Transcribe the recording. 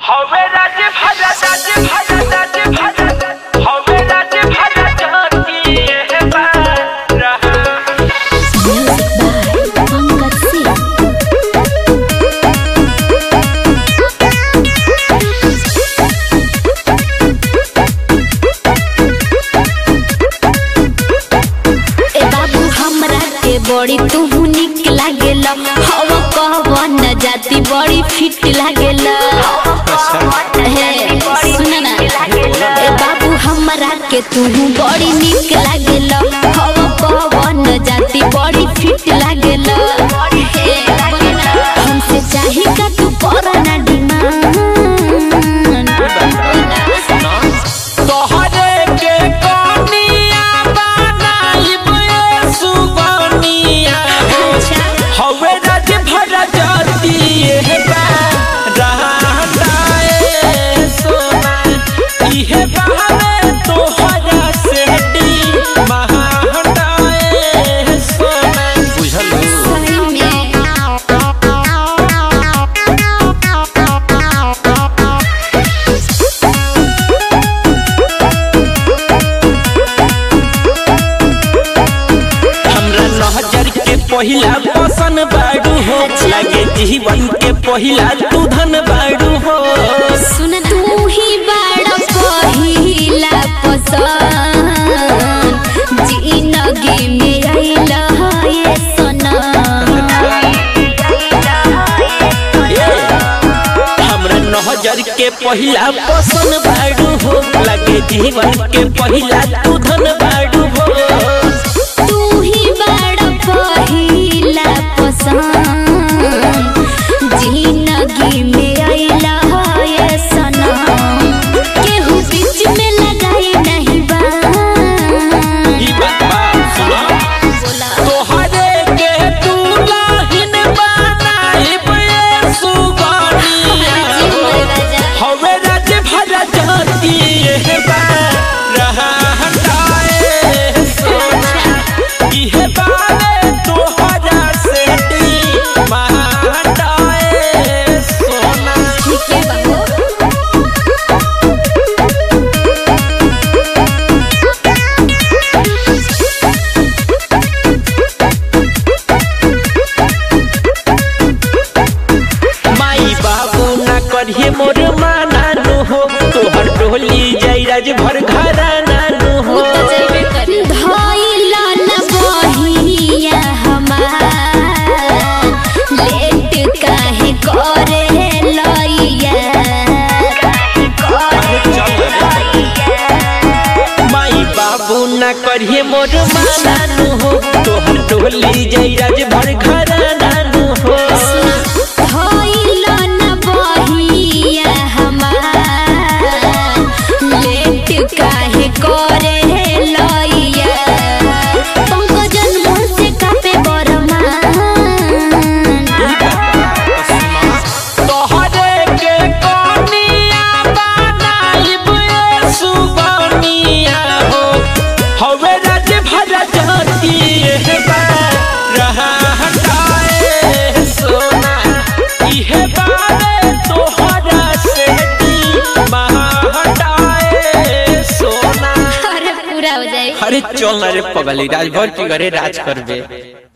हवे राजे भाजा राजे भाजा राजे भाजा हवे राजे भाजा जाती है बारा Music by Pankaj Singh. ए बाबू हमरा के बड़ी तू निक लागेल हवा कहवा न जाती बड़ी फिट लागेल हे सुन ना ए बाबू हमरा के तू बड़ी निक लागेल हवा कहवा न जाती बड़ी फिट लागेल हे हमसे चाही का तू करना डिमांड तोहरे के कनिया बनाइब ए सुबनिया हो हवे राजे भाजा जाती है बारा ए सोना इहे बहावे तोहरा सेठी महाडाए सोना बुझल सही में हमरा नहजर के पहिला पसन बाड़ू हो लगे जीवन के पहिला तू धन बाड़ू हो सुन तू ही बड़ा पहिला पसंद जिंदगी में आइला ये सना हमरा नहजर के पहिला पसन बाड़ू हो लगे जीवन के पहिला तू धन बाड़ू हो तू ही बड़ा पहिला पसंद जिंदगी में आइला ये सना केहू बीच में लगाई नहीं बा ई बात बा सुना बोला तोहरे के तू लाहिन बनाइब ए सुगनिया हो हवे राजे भरा जाती है बारा हटाए सोना इहे बारे तोहरा सेठी महाटाए सोना ठीक है बाबू माई बाबू ना करिए मोर मानानु हो तोहर टोली जाई राज भर घरा नानु हो धइला न बहिया हमार लेट काहे करे लइया माई बाबू ना करिए मोर मानानु हो तोहर टोली जाई राज भर घरा नानु हो धइला न बहिया हमार लेट काहे करे लइया पंकजन मोर से कापे बरमान तोहरे के कनिया बनाइब ए सुबनिया हो हवे राज भरा जाती है बारा हटाए सोना इहे बारे तोहरा सेठी महाटाए सोना अरे पूरा हो जाए अरे चल ना रे पगली राजभर की घरे राज करबे